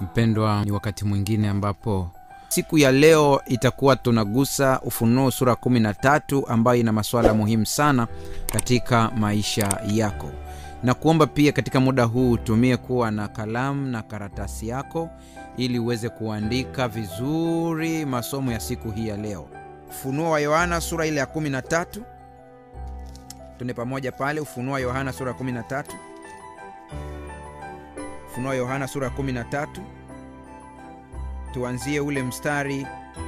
mpendwa ni wakati mwingine ambapo siku ya leo itakuwa tunagusa ufunuo sura 13 ambayo ina masuala muhimu sana katika maisha yako na kuomba pia katika muda huu utumie kuwa na kalamu na karatasi yako ili uweze kuandika vizuri masomo ya siku hii ya leo ufunuo wa yohana sura ile ya 13 tuende pamoja pale ufunuo wa yohana sura ya 13 ufunuo wa yohana sura ya 13 tuanzie ule mstari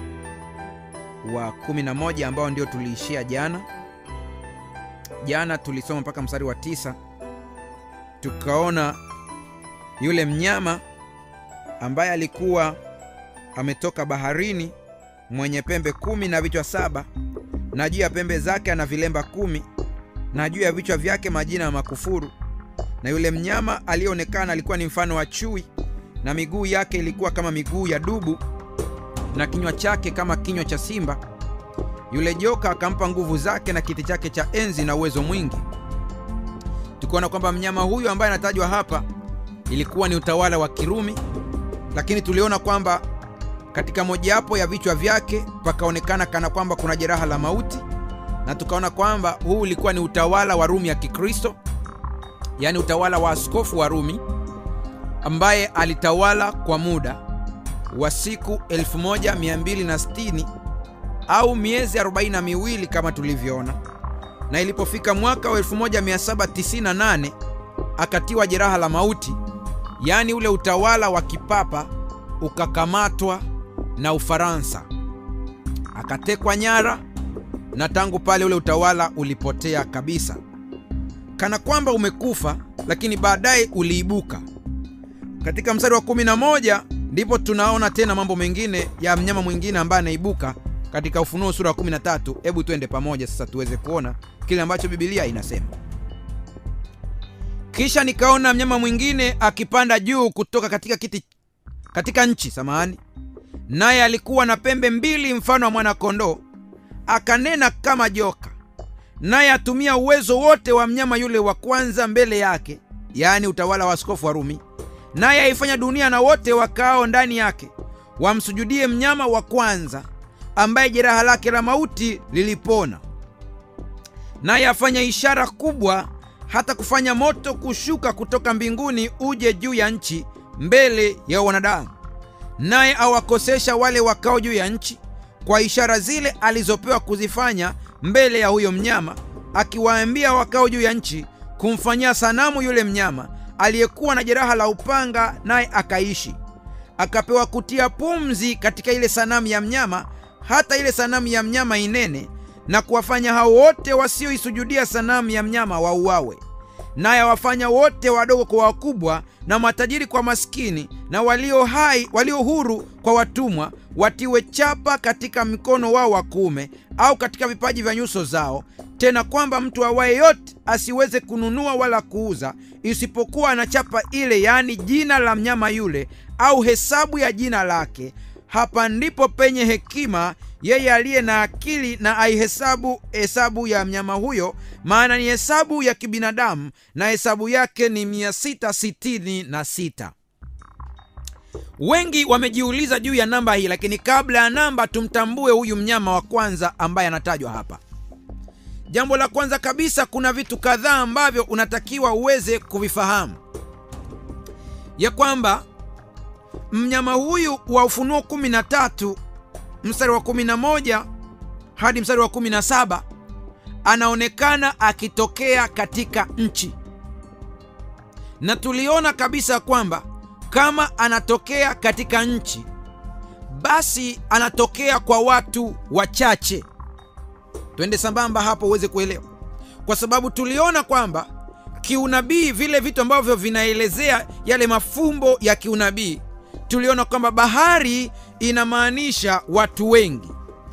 wa 11 ambao ndio tuliishia jana jana tulisoma mpaka mstari wa tisa tukaona yule mnyama ambaye alikuwa ametoka baharini mwenye pembe kumi na vichwa saba na juu ya pembe zake ana vilemba kumi na juu ya vichwa vyake majina ya makufuru na yule mnyama aliyeonekana alikuwa ni mfano wa chui na miguu yake ilikuwa kama miguu ya dubu na kinywa chake kama kinywa cha simba yule joka akampa nguvu zake na kiti chake cha enzi na uwezo mwingi tukiona kwamba mnyama huyu ambaye anatajwa hapa ilikuwa ni utawala wa kirumi lakini tuliona kwamba katika mojawapo ya vichwa vyake pakaonekana kana kwamba kuna jeraha la mauti na tukaona kwamba huu ulikuwa ni utawala wa rumi ya kikristo yaani utawala wa askofu wa rumi ambaye alitawala kwa muda wa siku 1260 au miezi 42 kama tulivyoona na ilipofika mwaka wa 1798 akatiwa jeraha la mauti yaani ule utawala wa kipapa ukakamatwa na ufaransa akatekwa nyara na tangu pale ule utawala ulipotea kabisa kana kwamba umekufa lakini baadaye uliibuka katika mstari wa 11 ndipo tunaona tena mambo mengine ya mnyama mwingine ambaye anaibuka katika ufunuo sura ya 13 hebu twende pamoja sasa tuweze kuona kile ambacho bibilia inasema kisha nikaona mnyama mwingine akipanda juu kutoka katika kiti katika nchi samahani naye alikuwa na pembe mbili mfano wa mwana-kondoo akanena kama joka naye atumia uwezo wote wa mnyama yule wa kwanza mbele yake yaani utawala wa askofu wa rumi naye aifanya dunia na wote wakao ndani yake wamsujudie mnyama wa kwanza ambaye jeraha lake la mauti lilipona naye afanya ishara kubwa hata kufanya moto kushuka kutoka mbinguni uje juu ya nchi mbele ya wanadamu naye awakosesha wale wakao juu ya nchi kwa ishara zile alizopewa kuzifanya mbele ya huyo mnyama akiwaambia wakao juu ya nchi kumfanyia sanamu yule mnyama aliyekuwa na jeraha la upanga naye akaishi akapewa kutia pumzi katika ile sanamu ya mnyama hata ile sanamu ya mnyama inene na kuwafanya hao wote wasioisujudia sanamu ya mnyama wauawe naye awafanya wote wadogo kwa wakubwa na matajiri kwa maskini na walio hai walio huru kwa watumwa watiwe chapa katika mkono wao wa kuume au katika vipaji vya nyuso zao tena kwamba mtu awaye yote asiweze kununua wala kuuza isipokuwa ana chapa ile yaani jina la mnyama yule au hesabu ya jina lake hapa ndipo penye hekima yeye aliye na akili na aihesabu hesabu ya mnyama huyo maana ni hesabu ya kibinadamu na hesabu yake ni 666 wengi wamejiuliza juu ya namba hii lakini kabla ya namba tumtambue huyu mnyama wa kwanza ambaye anatajwa hapa jambo la kwanza kabisa kuna vitu kadhaa ambavyo unatakiwa uweze kuvifahamu ya kwamba mnyama huyu wa ufunuo 13 mstari wa 11 hadi mstari wa 17 anaonekana akitokea katika nchi na tuliona kabisa kwamba kama anatokea katika nchi basi anatokea kwa watu wachache twende sambamba hapo uweze kuelewa kwa sababu tuliona kwamba kiunabii vile vitu ambavyo vinaelezea yale mafumbo ya kiunabii tuliona kwamba bahari inamaanisha watu wengi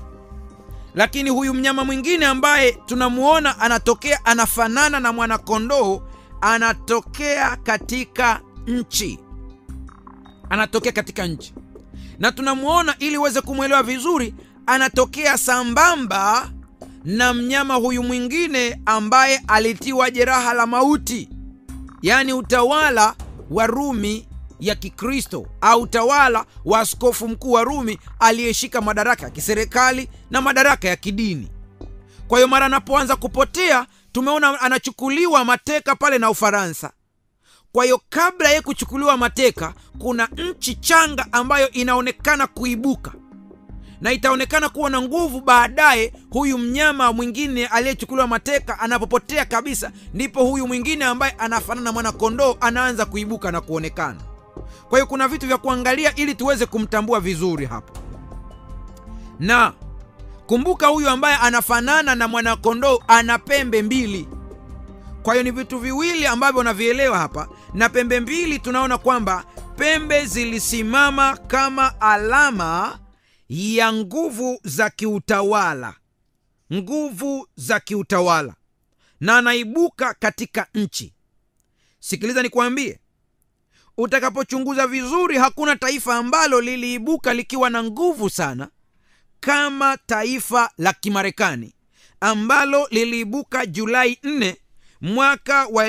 lakini huyu mnyama mwingine ambaye tunamuona anatokea anafanana na mwanakondoo anatokea katika nchi anatokea katika nchi na tunamuona ili uweze kumwelewa vizuri anatokea sambamba na mnyama huyu mwingine ambaye alitiwa jeraha la mauti yaani utawala wa rumi ya Kikristo au utawala wa askofu mkuu wa Rumi aliyeshika madaraka ya kiserikali na madaraka ya kidini. Kwa hiyo mara anapoanza kupotea, tumeona anachukuliwa mateka pale na Ufaransa. Kwa hiyo kabla ya kuchukuliwa mateka, kuna nchi changa ambayo inaonekana kuibuka na itaonekana kuwa na nguvu baadaye. Huyu mnyama mwingine aliyechukuliwa mateka anapopotea kabisa, ndipo huyu mwingine ambaye anafanana na mwanakondoo anaanza kuibuka na kuonekana. Kwa hiyo kuna vitu vya kuangalia ili tuweze kumtambua vizuri hapo, na kumbuka, huyu ambaye anafanana na mwanakondoo ana pembe mbili. Kwa hiyo ni vitu viwili ambavyo unavielewa hapa, na pembe mbili tunaona kwamba pembe zilisimama kama alama ya nguvu za kiutawala, nguvu za kiutawala, na anaibuka katika nchi. Sikiliza nikwambie, utakapochunguza vizuri, hakuna taifa ambalo liliibuka likiwa na nguvu sana kama taifa la Kimarekani ambalo liliibuka Julai 4 mwaka wa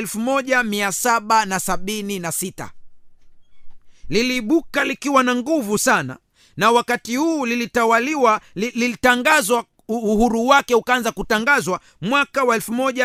1776 liliibuka likiwa na nguvu sana na wakati huu lilitawaliwa lilitangazwa uhuru wake ukaanza kutangazwa mwaka wa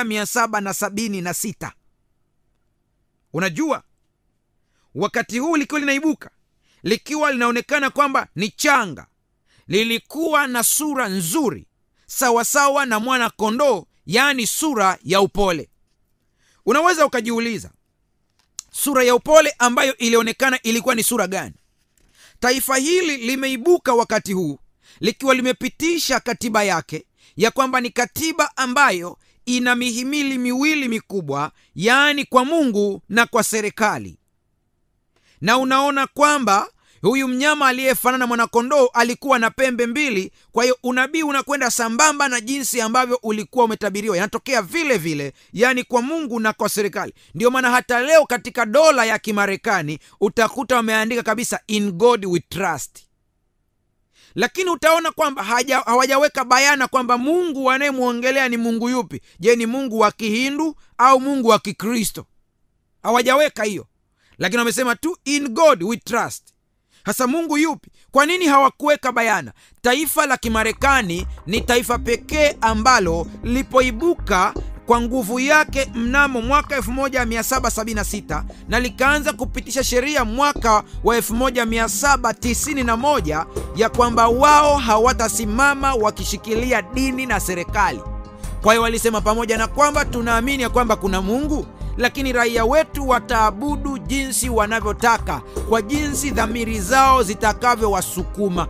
1776 unajua wakati huu likiwa linaibuka likiwa linaonekana kwamba ni changa lilikuwa na sura nzuri sawasawa na mwana kondoo yaani sura ya upole unaweza ukajiuliza sura ya upole ambayo ilionekana ilikuwa ni sura gani taifa hili limeibuka wakati huu likiwa limepitisha katiba yake ya kwamba ni katiba ambayo ina mihimili miwili mikubwa yaani kwa mungu na kwa serikali na unaona kwamba huyu mnyama aliyefanana na mwanakondoo alikuwa na pembe mbili kwa hiyo unabii unakwenda sambamba na jinsi ambavyo ulikuwa umetabiriwa yanatokea vile vile yaani kwa mungu na kwa serikali ndio maana hata leo katika dola ya kimarekani utakuta wameandika kabisa in god we trust lakini utaona kwamba hawajaweka bayana kwamba mungu anayemwongelea ni mungu yupi je ni mungu wa kihindu au mungu wa kikristo hawajaweka hiyo lakini wamesema tu in god we trust hasa mungu yupi kwa nini hawakuweka bayana taifa la kimarekani ni taifa pekee ambalo lipoibuka kwa nguvu yake mnamo mwaka 1776 na likaanza kupitisha sheria mwaka wa 1791 ya kwamba wao hawatasimama wakishikilia dini na serikali kwa hiyo walisema pamoja na kwamba tunaamini ya kwamba kuna mungu lakini raia wetu wataabudu jinsi wanavyotaka kwa jinsi dhamiri zao zitakavyowasukuma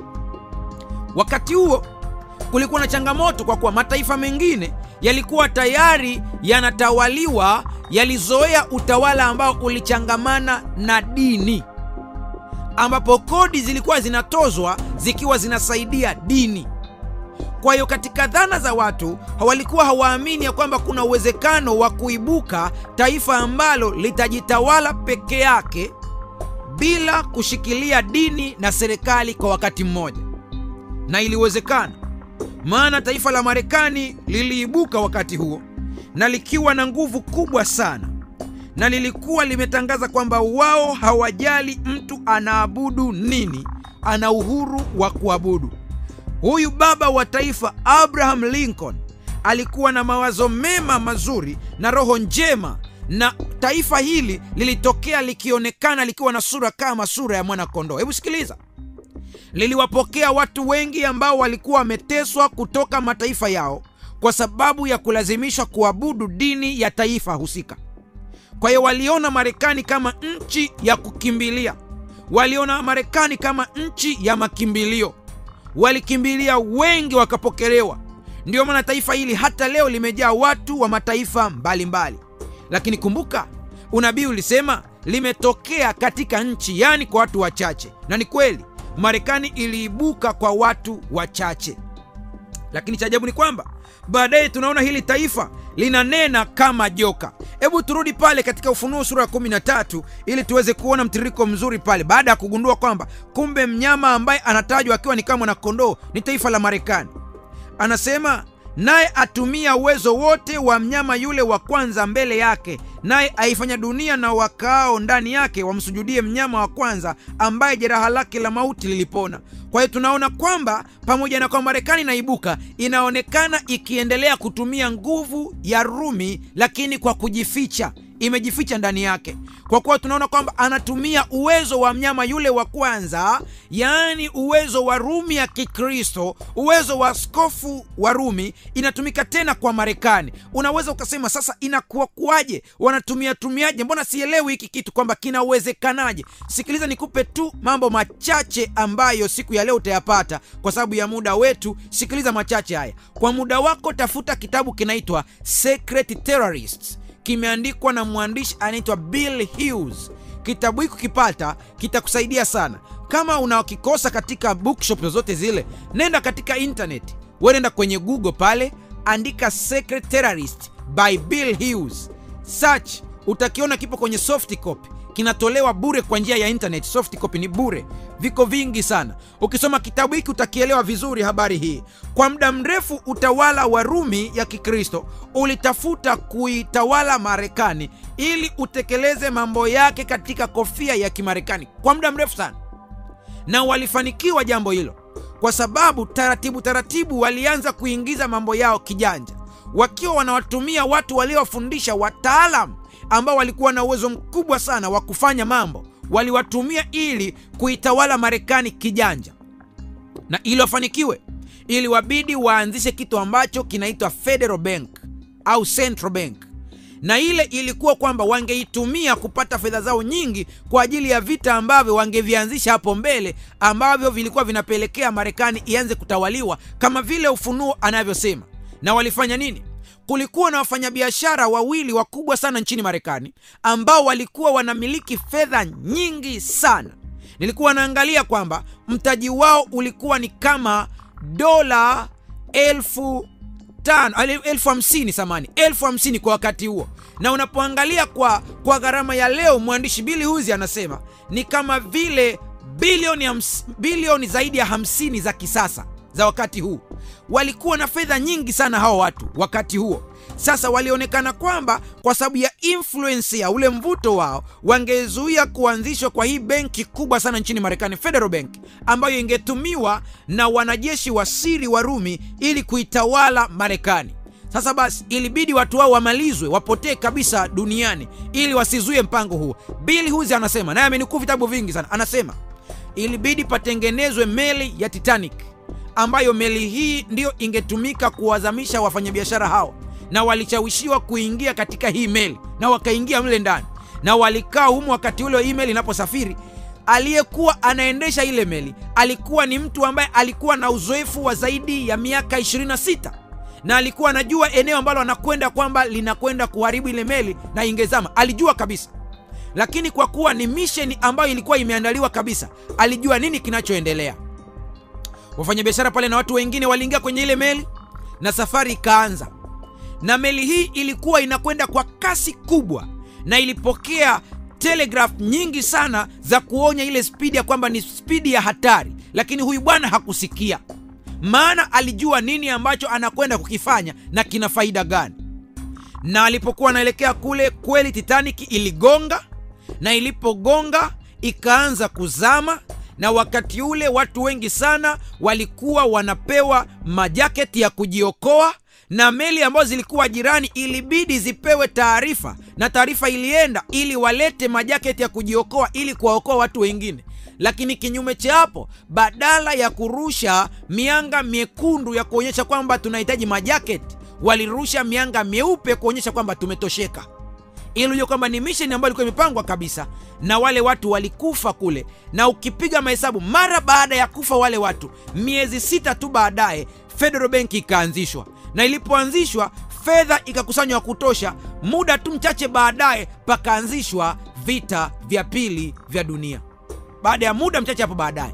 wakati huo kulikuwa na changamoto kwa kuwa mataifa mengine yalikuwa tayari yanatawaliwa yalizoea utawala ambao ulichangamana na dini ambapo kodi zilikuwa zinatozwa zikiwa zinasaidia dini kwa hiyo katika dhana za watu walikuwa hawaamini ya kwamba kuna uwezekano wa kuibuka taifa ambalo litajitawala peke yake bila kushikilia dini na serikali kwa wakati mmoja na iliwezekana maana taifa la marekani liliibuka wakati huo na likiwa na nguvu kubwa sana na lilikuwa limetangaza kwamba wao hawajali mtu anaabudu nini ana uhuru wa kuabudu huyu baba wa taifa abraham lincoln alikuwa na mawazo mema mazuri na roho njema na taifa hili lilitokea likionekana likiwa na sura kama sura ya mwana kondoo hebu sikiliza liliwapokea watu wengi ambao walikuwa wameteswa kutoka mataifa yao kwa sababu ya kulazimishwa kuabudu dini ya taifa husika kwa hiyo waliona marekani kama nchi ya kukimbilia waliona marekani kama nchi ya makimbilio walikimbilia wengi wakapokelewa ndiyo maana taifa hili hata leo limejaa watu wa mataifa mbalimbali mbali. lakini kumbuka unabii ulisema limetokea katika nchi yaani kwa watu wachache na ni kweli marekani iliibuka kwa watu wachache lakini cha ajabu ni kwamba baadaye tunaona hili taifa linanena kama joka hebu turudi pale katika ufunuo sura ya 13 ili tuweze kuona mtiririko mzuri pale baada ya kugundua kwamba kumbe mnyama ambaye anatajwa akiwa ni kama mwanakondoo ni taifa la marekani anasema naye atumia uwezo wote wa mnyama yule wa kwanza mbele yake, naye aifanya dunia na wakaao ndani yake wamsujudie mnyama wa kwanza, ambaye jeraha lake la mauti lilipona. Kwa hiyo tunaona kwamba pamoja na kwamba Marekani inaibuka, inaonekana ikiendelea kutumia nguvu ya Rumi, lakini kwa kujificha imejificha ndani yake, kwa kuwa tunaona kwamba anatumia uwezo wa mnyama yule wa kwanza, yaani uwezo wa Rumi ya Kikristo, uwezo wa askofu wa Rumi inatumika tena kwa Marekani. Unaweza ukasema sasa, inakuwa kuwaje? Wanatumia tumiaje? Mbona sielewi hiki kitu kwamba kinawezekanaje? Sikiliza, nikupe tu mambo machache ambayo siku ya leo utayapata kwa sababu ya muda wetu. Sikiliza machache haya kwa muda wako. Tafuta kitabu kinaitwa Secret Terrorists kimeandikwa na mwandishi anaitwa Bill Hughes. Kitabu hiki kipata kitakusaidia sana. Kama unakikosa katika bookshop zozote zile, nenda katika internet, wewe nenda kwenye Google pale, andika Secret Terrorist by Bill Hughes, search, utakiona kipo kwenye soft copy kinatolewa bure kwa njia ya internet. Soft copy ni bure, viko vingi sana. Ukisoma kitabu hiki utakielewa vizuri habari hii. Kwa muda mrefu utawala wa Rumi ya Kikristo ulitafuta kuitawala Marekani ili utekeleze mambo yake katika kofia ya Kimarekani kwa muda mrefu sana, na walifanikiwa jambo hilo kwa sababu taratibu taratibu walianza kuingiza mambo yao kijanja, wakiwa wanawatumia watu waliowafundisha wataalam ambao walikuwa na uwezo mkubwa sana wa kufanya mambo, waliwatumia ili kuitawala Marekani kijanja. Na ili wafanikiwe, ili wabidi waanzishe kitu ambacho kinaitwa Federal Bank au Central Bank, na ile ilikuwa kwamba wangeitumia kupata fedha zao nyingi kwa ajili ya vita ambavyo wangevianzisha hapo mbele, ambavyo vilikuwa vinapelekea Marekani ianze kutawaliwa kama vile Ufunuo anavyosema. Na walifanya nini? Kulikuwa na wafanyabiashara wawili wakubwa sana nchini Marekani ambao walikuwa wanamiliki fedha nyingi sana. Nilikuwa naangalia kwamba mtaji wao ulikuwa ni kama dola elfu tano elfu hamsini samani elfu hamsini kwa wakati huo, na unapoangalia kwa, kwa gharama ya leo, mwandishi Bili Huzi anasema ni kama vile bilioni, hams, bilioni zaidi ya hamsini za kisasa za wakati huu. Walikuwa na fedha nyingi sana hao watu wakati huo. Sasa walionekana kwamba kwa sababu ya influence ya ule mvuto wao, wangezuia kuanzishwa kwa hii benki kubwa sana nchini Marekani, Federal Bank, ambayo ingetumiwa na wanajeshi wa siri wa Rumi ili kuitawala Marekani. Sasa basi, ilibidi watu wao wamalizwe, wapotee kabisa duniani ili wasizuie mpango huo. Bill Huzi anasema, naye amenukuu vitabu vingi sana, anasema ilibidi patengenezwe meli ya Titanic ambayo meli hii ndiyo ingetumika kuwazamisha wafanyabiashara hao, na walishawishiwa kuingia katika hii meli na wakaingia mle ndani na walikaa humu. Wakati ule hii meli inaposafiri, aliyekuwa anaendesha ile meli alikuwa ni mtu ambaye alikuwa na uzoefu wa zaidi ya miaka 26 na alikuwa anajua eneo ambalo anakwenda kwamba linakwenda kuharibu ile meli na ingezama, alijua kabisa. Lakini kwa kuwa ni misheni ambayo ilikuwa imeandaliwa kabisa, alijua nini kinachoendelea. Wafanyabiashara pale na watu wengine waliingia kwenye ile meli na safari ikaanza, na meli hii ilikuwa inakwenda kwa kasi kubwa, na ilipokea telegraph nyingi sana za kuonya ile spidi ya kwamba ni spidi ya hatari, lakini huyu bwana hakusikia, maana alijua nini ambacho anakwenda kukifanya na kina faida gani. Na alipokuwa anaelekea kule, kweli Titanic iligonga, na ilipogonga ikaanza kuzama na wakati ule watu wengi sana walikuwa wanapewa majaketi ya kujiokoa, na meli ambazo zilikuwa jirani ilibidi zipewe taarifa, na taarifa ilienda ili walete majaketi ya kujiokoa ili kuwaokoa watu wengine. Lakini kinyume cha hapo, badala ya kurusha mianga miekundu ya kuonyesha kwamba tunahitaji majaketi, walirusha mianga mieupe kuonyesha kwamba tumetosheka ili ujue kwamba ni misheni ambayo ilikuwa imepangwa kabisa, na wale watu walikufa kule. Na ukipiga mahesabu, mara baada ya kufa wale watu, miezi sita tu baadaye, Federal Bank ikaanzishwa, na ilipoanzishwa fedha ikakusanywa ya kutosha. Muda tu mchache baadaye, pakaanzishwa vita vya pili vya dunia. Baada ya muda mchache hapo baadaye,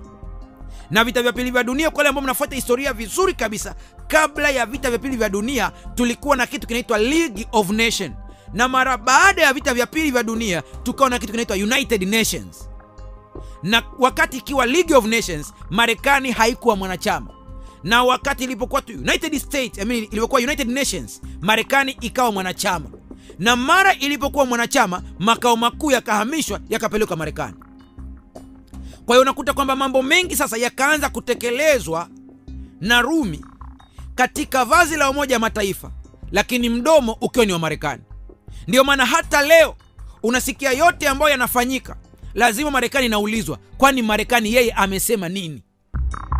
na vita vya pili vya dunia, kwa wale ambao mnafuata historia vizuri kabisa, kabla ya vita vya pili vya dunia tulikuwa na kitu kinaitwa League of Nations na mara baada ya vita vya pili vya dunia tukawa na kitu kinaitwa United Nations. Na wakati ikiwa League of Nations, Marekani haikuwa mwanachama, na wakati ilipokuwa tu united States, I mean, ilipokuwa united nations marekani ikawa mwanachama na mara ilipokuwa mwanachama makao makuu yakahamishwa yakapelekwa marekani kwa hiyo unakuta kwamba mambo mengi sasa yakaanza kutekelezwa na rumi katika vazi la umoja wa mataifa lakini mdomo ukiwa ni wa marekani ndiyo maana hata leo unasikia yote ambayo yanafanyika lazima marekani inaulizwa kwani marekani yeye amesema nini